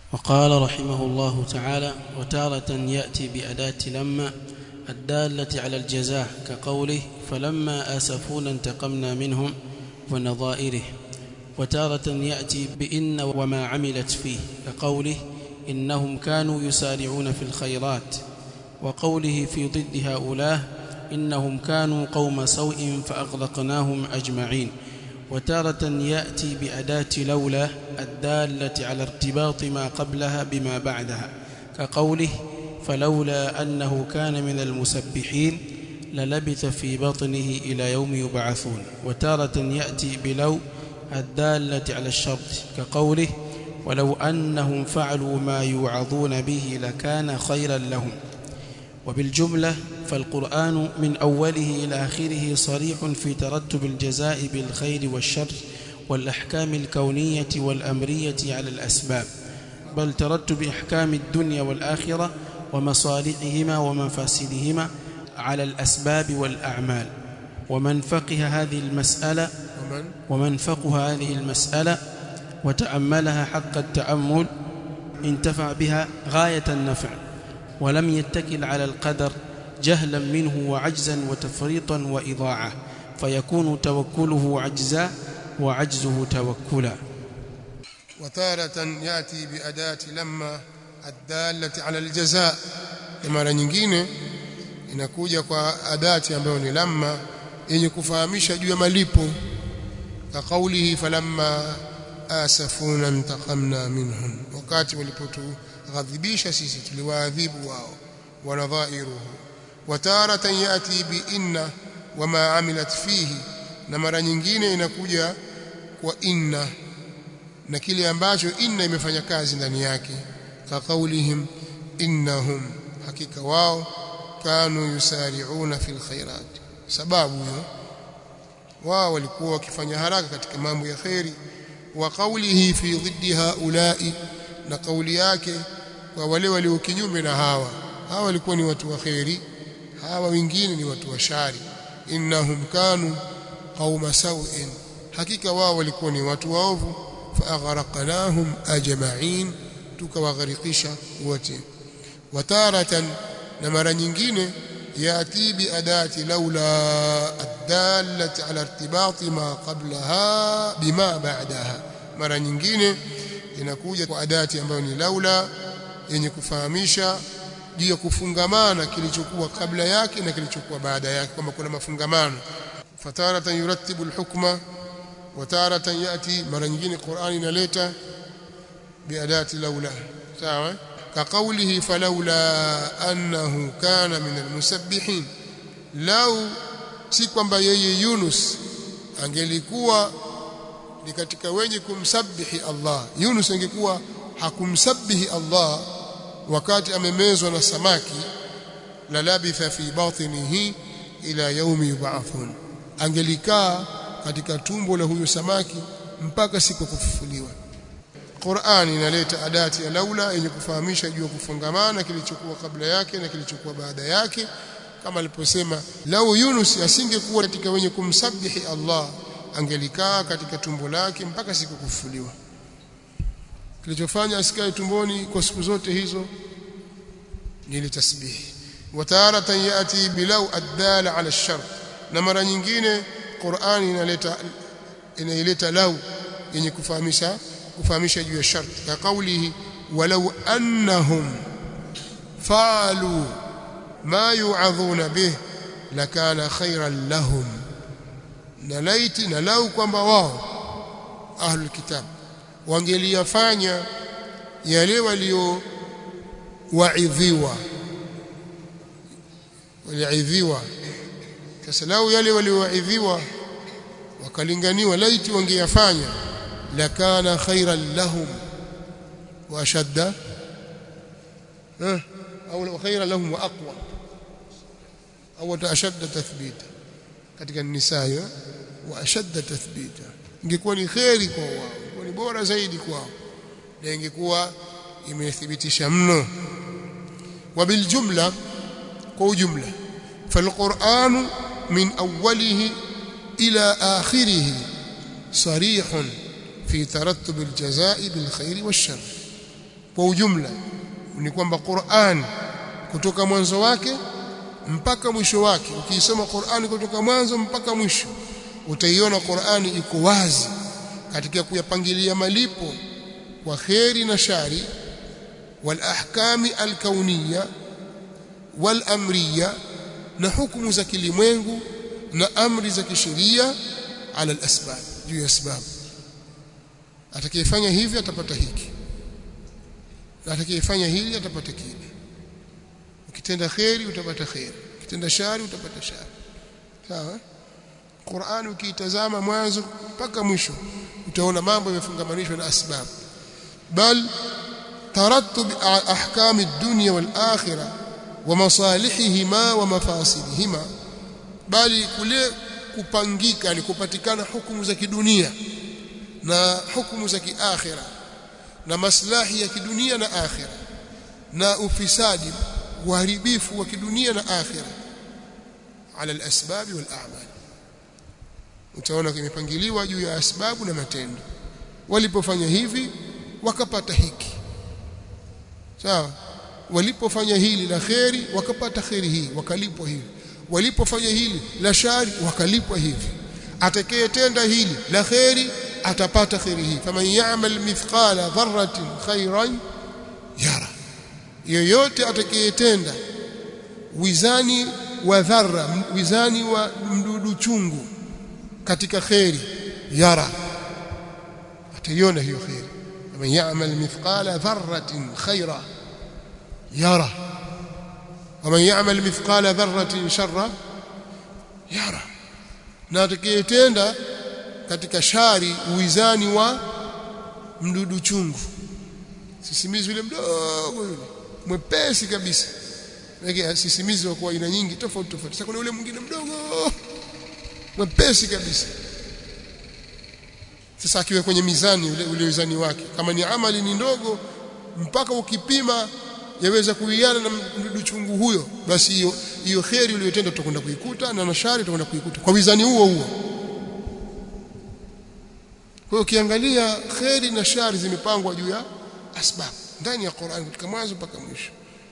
وقال رحمه الله تعالى وتارة يأتي بأداة لما الدالة على الجزاء كقوله فلما آسفونا انتقمنا منهم ونظائره وتارة يأتي بإن وما عملت فيه كقوله إنهم كانوا يسارعون في الخيرات وقوله في ضد هؤلاء إنهم كانوا قوم سوء فأغرقناهم أجمعين وتارة يأتي بأداة لولا الدالة على ارتباط ما قبلها بما بعدها كقوله فلولا أنه كان من المسبحين للبث في بطنه إلى يوم يبعثون وتارة يأتي بلو الدالة على الشرط كقوله ولو أنهم فعلوا ما يوعظون به لكان خيرا لهم وبالجملة فالقرآن من أوله إلى آخره صريح في ترتب الجزاء بالخير والشر والأحكام الكونية والأمرية على الأسباب بل ترتب أحكام الدنيا والآخرة ومصالحهما ومفاسدهما على الأسباب والأعمال ومن فقه هذه المسألة ومن ومن فقه هذه المسألة وتأملها حق التأمل انتفع بها غاية النفع ولم يتكل على القدر جهلا منه وعجزا وتفريطا وإضاعة فيكون توكله عجزا وعجزه توكلا وتارة يأتي بأداة لما الدالة على الجزاء mara nyingine inakuja kwa adati ambayo ni lamma yenye kufahamisha juu ya malipo ka kaulihi falamma asafuna intaqamna minhum wakati walipotughadhibisha sisi tuliwaadhibu wao wanadhairuhu wataratan yati bi inna wama amilat fihi na mara nyingine inakuja kwa inna na kile ambacho inna imefanya kazi ndani yake ka kaulihim innahum hakika wao kanu yusari'una fil khairat sababu hiyo wao walikuwa wakifanya haraka katika mambo ya khairi wa qawlihi fi dhiddi haula'i na kauli yake kwa wale walio kinyume na hawa hawa walikuwa ni watu wa khairi hawa wengine ni watu wa shari innahum kanu qauma sawin hakika wao walikuwa ni watu waovu fa aghraqnahum ajma'in tukawagharikisha wote wataratan na mara nyingine yati bi adati laula adallati ala irtibati ma qablaha bima ba'daha mara nyingine inakuja kwa adati ambayo ni laula yenye kufahamisha juu ya kufungamana kilichokuwa kabla yake na kilichokuwa baada yake kwamba kuna mafungamano fataratan yurattibu alhukma wa taratan yati mara nyingine Qur'ani inaleta biadati laula sawa كقوله فلولا أنه كان من المسبحين لو si kwamba yeye Yunus angelikuwa ni katika wenye kumsabihi Allah Yunus angekuwa hakumsabihi Allah wakati amemezwa na samaki la labitha fi batnihi ila yaumi yub'athun angelikaa katika tumbo la huyo samaki mpaka siku kufufuliwa Qur'ani inaleta adati ya laula yenye kufahamisha juu ya kufungamana kilichokuwa kabla yake na kilichokuwa baada yake kama aliposema lau Yunus asingekuwa katika wenye kumsabihi Allah angelikaa katika tumbo lake mpaka siku kufufuliwa kilichofanya asikae tumboni kwa siku zote hizo ni ile tasbihi wataratan yati bilau adala ala shart na mara nyingine Qur'ani inaleta inaileta lau yenye kufahamisha kufahamisha juu ya sharti ka kaulihi walau annahum faalu ma yu'adhuna bih lakana khairan lahum na laiti na lau kwamba wao ahlul kitab wangeliyafanya yale walio waidhiwa waliidhiwa sasa lau yale waliowaidhiwa wakalinganiwa laiti wangeyafanya لكان خيرا لهم واشد او خيرا لهم واقوى او اشد تثبيتا katika nisaa wa ashadda tathbita ingekuwa ni khairi kwa wao ingekuwa ni bora zaidi kwao na ingekuwa imethibitisha mno wabil jumla kwa ujumla falquran min awwalihi ila akhirih sarihun في ترتب الجزاء بالخير والشر kwa ujumla ni kwamba Qur'an kutoka mwanzo wake mpaka mwisho wake ukiisoma Qur'an kutoka mwanzo mpaka mwisho utaiona Qur'ani iko wazi katika kuyapangilia malipo kwa kheri na shari wal ahkami al kauniyya wal amriyya na hukumu za kilimwengu na amri za kisheria ala al asbab juu ya sababu atakayefanya hivi atapata hiki na atakayefanya hili atapata kile ukitenda kheri utapata kheri ukitenda shari utapata shari sawa Qur'an ukiitazama mwanzo mpaka mwisho utaona mambo yamefungamanishwa na asbab bal tarattub ahkam ad-dunya wal akhirah wa masalihihima wa mafasidihima bali kule kupangika ni kupatikana hukumu za kidunia na hukumu za kiakhira na maslahi ya kidunia na akhira na ufisadi uharibifu wa kidunia na akhira ala al-asbab wal a'mal utaona kimepangiliwa juu ya asbabu na matendo walipofanya hivi wakapata hiki sawa walipofanya hili la kheri wakapata kheri hii wakalipwa hili walipofanya hili la shari wakalipwa hivi atakayetenda hili la kheri atapata kheri hii faman ya'mal mithqala dharratin khairan yara yoyote atakayetenda wizani wa dharra wizani wa mdudu chungu katika kheri yara ataiona hiyo kheri man ya'mal mithqala dharratin khaira yara waman ya'mal mithqala dharratin sharra yara na atakayetenda katika shari uwizani wa mdudu chungu sisimizi yule mdogo yule mwepesi kabisa Weke sisimizi wa kwa aina nyingi tofauti tofauti sasa kuna yule mwingine mdogo mwepesi kabisa sasa akiwa kwenye mizani ule, ule mizani wake kama ni amali ni ndogo mpaka ukipima yaweza kuiana na mdudu chungu huyo basi hiyo hiyo kheri uliyotenda utakwenda kuikuta na nashari utakwenda kuikuta kwa mizani huo huo kwa hiyo ukiangalia kheri na shari zimepangwa juu ya asbab ndani ya Qur'an kutoka mwanzo mpaka mwisho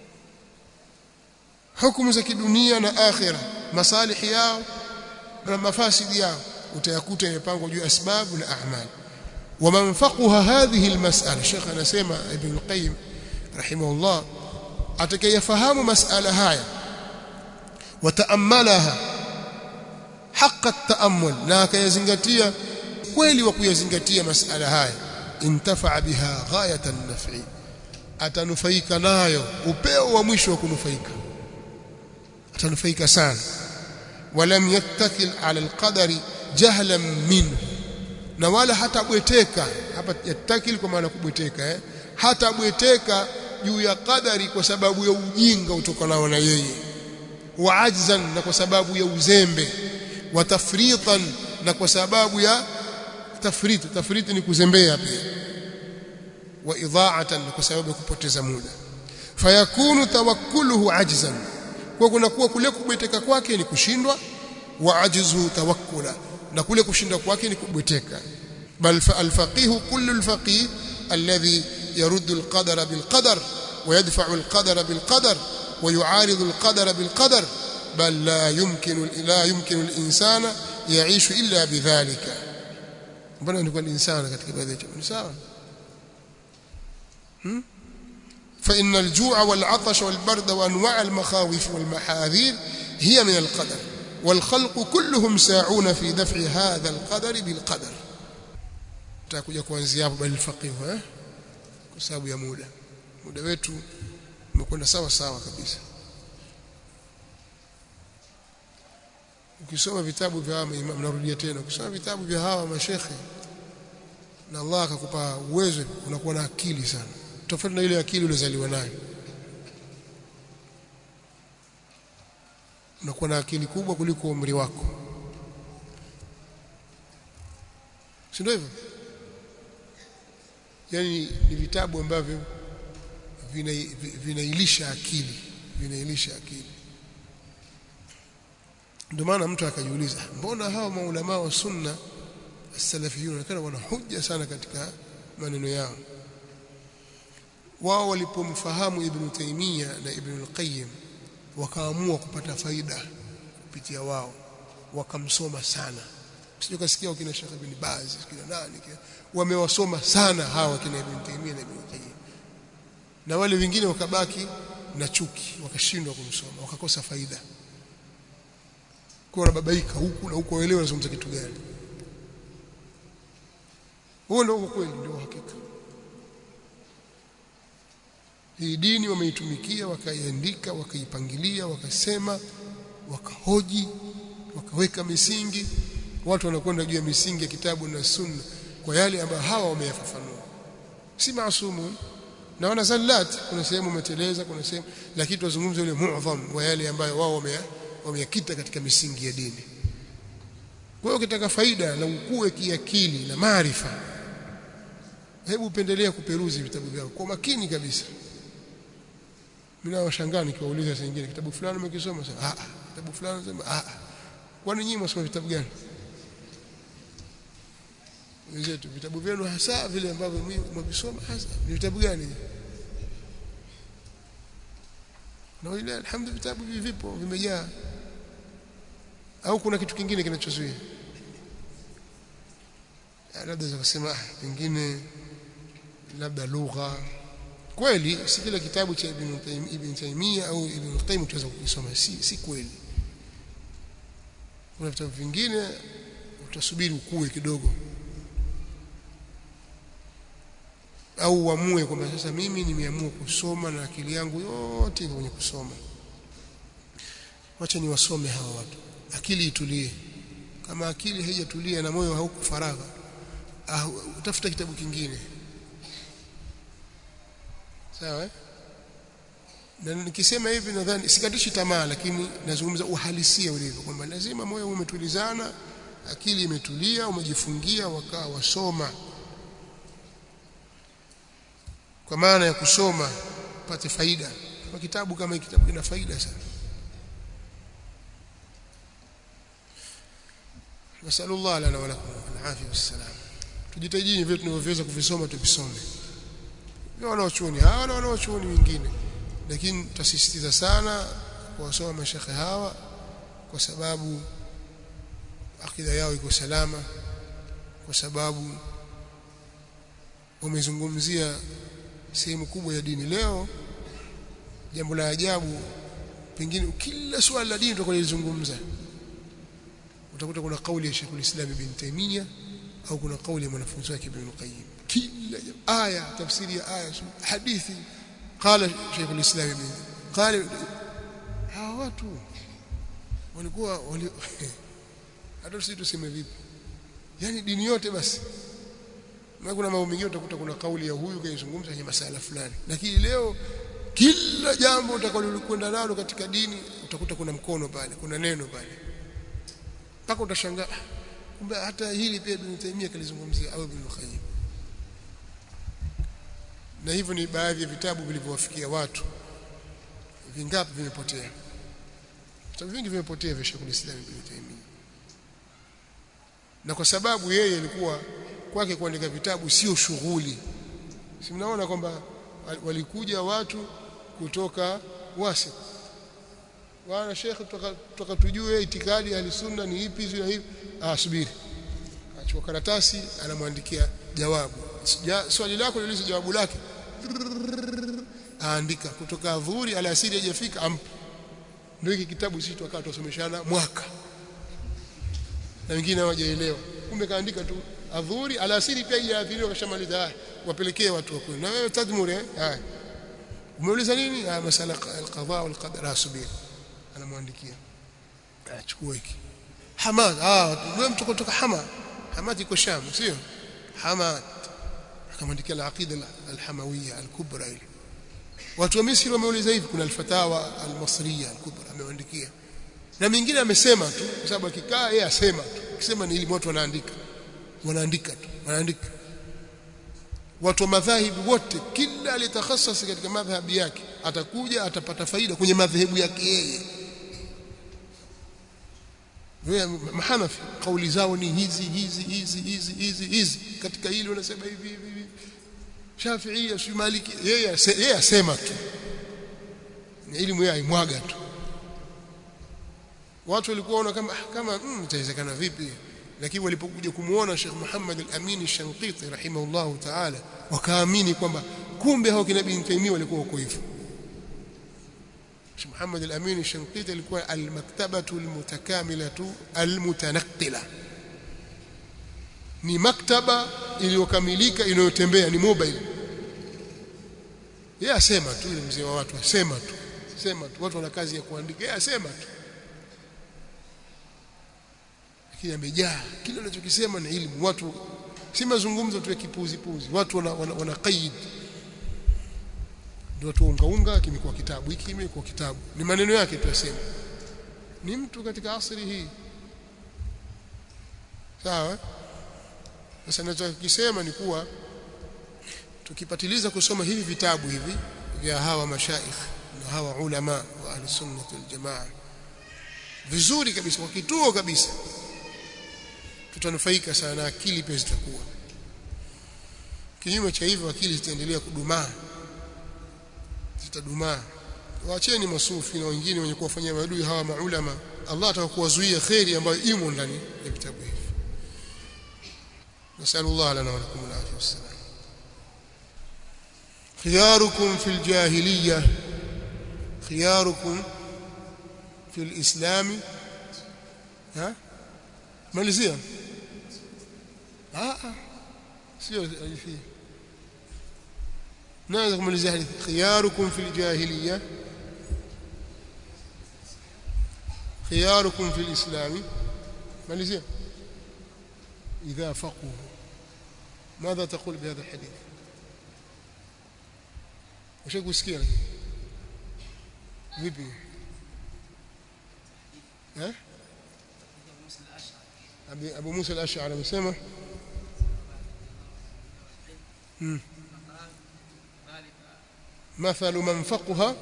hukumu za kidunia na akhira masalihi yao na mafasidi yao utayakuta yamepangwa juu ya asbabu na a'mal ومن فقه هذه المسألة شيخ anasema Ibn Qayyim rahimahullah atakayefahamu masala haya wataamalaha haqa at-ta'ammul na akayazingatia kweli wa kuyazingatia masala haya intafa biha ghayatan naf'i atanufaika nayo upeo wa mwisho wa kunufaika atanufaika sana walam yattakil ala alqadari jahlan minhu na wala hatabweteka hapa yattakil kwa maana kubweteka eh hatabweteka juu ya qadari kwa sababu ya ujinga utokanao na yeye wa ajzan na kwa sababu ya uzembe wa tafritan na kwa sababu ya tafriti tafriti ni kuzembea pia wa idha'atan kwa sababu ya kupoteza muda fayakunu tawakkuluhu ajzan kwa kunakuwa kule kubweteka kwake ni kushindwa wa ajzu tawakkula na kule kushinda kwake ni kubweteka bal alfaqih kullu alfaqih alladhi يرد القدر بالقدر ويدفع القدر بالقدر ويعارض القدر بالقدر بل لا يمكن لا يمكن الانسان يعيش الا بذلك mbona ni kwa insana katika baadhi ya ni sawa hmm? فإن الجوع والعطش والبرد وأنواع المخاوف والمحاذير هي من القدر والخلق كلهم ساعون في دفع هذا القدر بالقدر tutakuja kuanzia hapo bali faqih eh kwa sababu ya muda muda wetu umekwenda sawa sawa kabisa ukisoma vitabu vya hawa imam narudia tena ukisoma vitabu vya hawa mashekhe na Allah akakupa uwezo unakuwa na akili sana tofauti na ile akili ulizaliwa nayo unakuwa na akili kubwa kuliko umri wako si ndio hivyo yani ni vitabu ambavyo vinailisha vina akili vinailisha akili ndio maana mtu akajiuliza mbona hawa maulama wa sunna salafiyun kana wana hujja sana katika maneno yao wao walipomfahamu Ibn Taymiyyah na Ibn al-Qayyim wakaamua kupata faida kupitia wao wakamsoma sana sio kasikia kina Sheikh Ibn Baz kina nani kina wamewasoma sana hawa kina Ibn Taymiyyah na Ibn Qayyim na wale wengine wakabaki na chuki wakashindwa kumsoma wakakosa faida kwa babaika huku na huko waelewa wanazungumza kitu gani huo ndio kweli ndio hakika hii dini wameitumikia wakaiandika wakaipangilia wakasema wakahoji wakaweka misingi watu wanakwenda juu ya misingi ya kitabu na sunna kwa yale ambayo hawa wameyafafanua si maasumu na wana zallat kuna sehemu umeteleza kuna sehemu lakini tuzungumze ile muadham wa yale ambayo wao wameyakita katika misingi ya dini kwa hiyo ukitaka faida na ukue kiakili na maarifa hebu upendelea kuperuzi vitabu vyao kwa makini kabisa mimi nawashangaa nikiwauliza saa nyingine kitabu fulani umekisoma sasa ah kitabu fulani sema ah kwani nyinyi msoma vitabu gani wenzetu vitabu vyenu hasa vile ambavyo mmevisoma hasa ni vitabu gani na ile alhamdulillah vitabu vipo vimejaa au kuna kitu kingine kinachozuia labda za kusema pengine labda lugha kweli si kila kitabu cha Ibn Taymiyyah Ibn Taymiyyah au Ibn Qayyim tunaweza kukisoma si si kweli kuna vitabu vingine utasubiri ukue kidogo au uamue kwamba sasa mimi nimeamua kusoma na akili yangu yote iko kwenye kusoma wacha niwasome hawa watu akili itulie kama akili haijatulia na moyo hauko faragha ah, utafuta kitabu kingine sawa eh? na nikisema hivi nadhani sikatishi tamaa lakini nazungumza uhalisia ulivyo kwamba lazima moyo umetulizana akili imetulia umejifungia wakaa wasoma kwa maana ya kusoma upate faida kama kitabu kama kitabu kina faida sana nasallallahu lana wa lakum al-afia wassalam tujitahidi vile tunavyoweza kuvisoma tuvisome wanaochuoni hawa na wanaochuoni wengine lakini tutasisitiza sana kuwasoma mashekhe hawa kwa sababu akida yao iko salama kwa sababu wamezungumzia sehemu kubwa ya dini leo jambo la ajabu pengine kila swali la dini tutakalozungumza utakuta kuna kauli ya Sheikh Islam Ibn Taymiyyah au kuna kauli ya mwanafunzi wake Ibn Qayyim kila aya tafsiri ya aya hadithi qala Sheikh Islam Ibn qala hawa watu walikuwa wali hata sisi tuseme vipi yani dini yote basi na kuna mambo mengine utakuta kuna kauli ya huyu kaizungumza kwenye masala fulani lakini leo kila jambo utakalokwenda nalo katika dini utakuta kuna mkono pale kuna neno pale mpaka utashangaa kumbe hata hili pia Ibn Taymiyyah kalizungumzia au Ibn Qayyim na hivyo ni baadhi ya vitabu vilivyowafikia watu vingapi vimepotea vitabu vingi vimepotea vya Sheikh Islam Ibn Taymiyyah na kwa sababu yeye alikuwa kwake kuandika vitabu sio shughuli si mnaona kwamba walikuja watu kutoka wasi wana Sheikh tutoka tujue itikadi ya sunna ni ipi na hivi ah subiri achukua karatasi anamwandikia jawabu swali lako lilizo jawabu lake aandika kutoka adhuhuri alasiri hajafika ampa ndio hiki kitabu sisi tukawa tusomeshana mwaka na wengine hawajaelewa kumbe kaandika tu adhuhuri alasiri pia hajaathiriwa kashamaliza haya wapelekee watu wako na wewe tadhmuri eh haya umeuliza nini ah masala alqadha walqadar asubiri anamwandikia achukua hiki hamad ah wewe mtu kutoka hamad hamad iko sham sio hamad akamwandikia al-aqida al-hamawiyya al-kubra ile watu wa Misri wameuliza hivi kuna al-fatawa al-masriya al-kubra amewaandikia na mingine amesema tu kwa sababu akikaa yeye asema tu akisema ni ili watu wanaandika wanaandika tu wanaandika watu wa madhahibu wote kila aliyetakhasasi katika madhhabi yake atakuja atapata faida kwenye madhehebu yake yeye wewe mahanafi kauli zao ni hizi hizi hizi hizi hizi hizi katika hili wanasema hivi hivi hivi Shafi'i si Maliki yeye yeye asema tu ni elimu yeye aimwaga tu watu walikuwa wana kama kama mm, itawezekana vipi lakini walipokuja kumuona Sheikh Muhammad al-Amin al-Shanqiti rahimahullahu ta'ala wakaamini kwamba kumbe hao kina Ibn Taymiyyah walikuwa wako hivyo Sheikh Muhammad al-Amin al-Shanqiti alikuwa al-maktabatu al-mutakamilatu al-mutanaqqila ni maktaba iliyokamilika inayotembea ni mobile yeye asema tu ile mzee wa watu asema tu sema tu watu wana kazi ya kuandika yeye asema tu lakini amejaa kile anachokisema ni elimu watu si mazungumzo tu ya kipuzi puzi watu wana, wana, wana qaid ndio watu unga unga kimekuwa kitabu hiki kimekuwa kitabu ni maneno yake tu asema ni mtu katika asri hii sawa sasa ninachokisema ni kuwa tukipatiliza kusoma hivi vitabu hivi vya hawa mashaikh na hawa ulama wa ahli sunnah wal jamaa vizuri kabisa kwa kituo kabisa tutanufaika sana na akili pia zitakuwa kinyume cha hivyo akili zitaendelea kudumaa zitadumaa waacheni masufi na wengine wenye kuwafanyia maadui hawa maulama Allah atakuwazuia khairi ambayo imo ndani ya vitabu hivi نسأل الله لنا ولكم العافية والسلام خياركم في الجاهلية خياركم في الإسلام ها مالزيا اه سيو في نازل مالزيا خياركم في الجاهلية خياركم في الإسلام مالزيا إذا فقهوا ماذا تقول بهذا الحديث وش يقول سكيرة vipi eh Abu Musa al-Ash'ari amesema مثل من فقها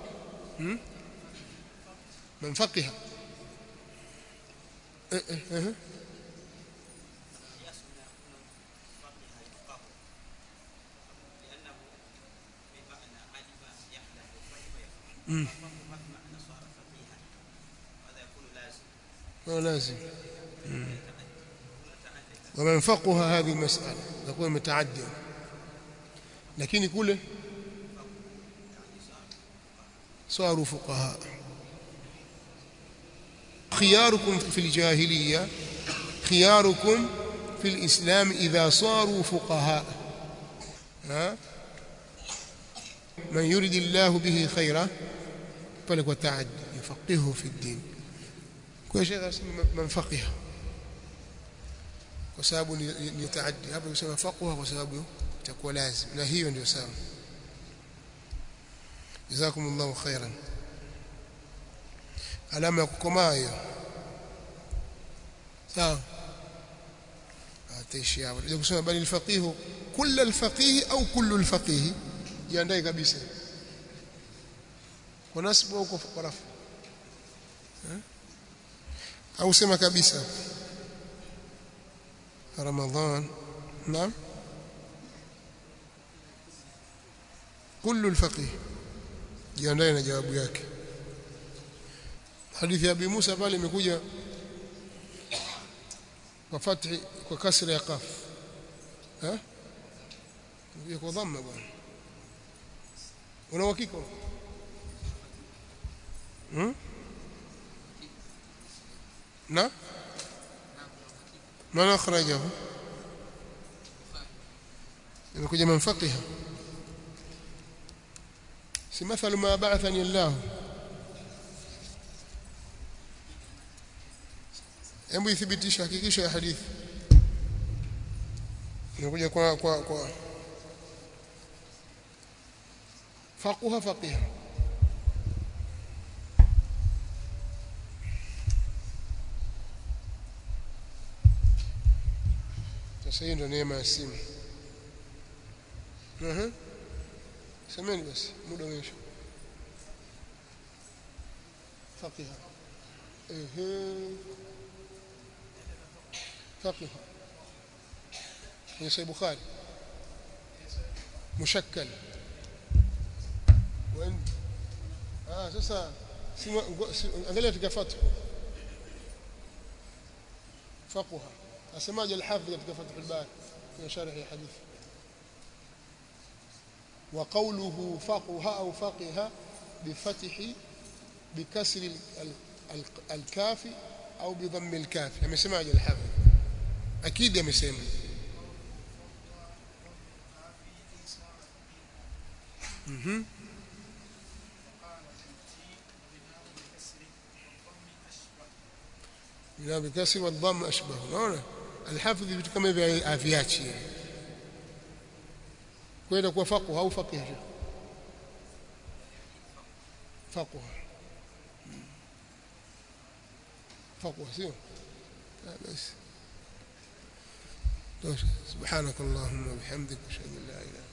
من فقها إيه إيه إيه. مم. هو لازم مم. ومن فقه هذه المسألة يكون متعديا لكن كله صاروا فقهاء خياركم في الجاهلية خياركم في الإسلام إذا صاروا فقهاء ها من يريد الله به خيرا فلك تعد يفقهه في الدين kwa shekhe asema manfaqiha kwa sababu ni, ni taaddi hapo kusema faqwa kwa sababu itakuwa lazim na hiyo ndio sawa jazakumullahu khairan alama ya kukomaa hiyo sawa ataishi hapo ndio kusema bali alfaqih kull alfaqih au kullu alfaqih jiandae kabisa kwa nasbu au kwa rafu au sema kabisa Ramadhan naam kullu alfaqih jiandae na jawabu yake hadithi ya Abi Musa pale imekuja kwa fathi kwa kasra ya qaf eh kwa dhamma bwana una uhakika hmm? na من أخرجه imekuja manfaqiha si mathalu ma ba'athani Allah hebu ithibitisha hakikisha ya hadithi imekuja kwa kwa kwa faquha faqiha sasa hiyo ndio neema ya simu Aha. Semeni basi muda umeisha. Faqiha. Ehe. Faqiha. Ni Sahih Bukhari. mushakkal وين ah sasa angalia katika fathu فقها asemaje al-hafidh katika fath al-bari في شرح الحديث وقوله فقه أو فقه بفتح بكسر الكاف أو بضم الكاف يمسمع الحافظ أكيد يمسمع اها لا بكسر والضم أشبه نعم الحافظ vitu kama hivi aviachi kwenda kwa faqih au faqih faqih faqih sio بس سبحانك اللهم وبحمدك اشهد ان لا اله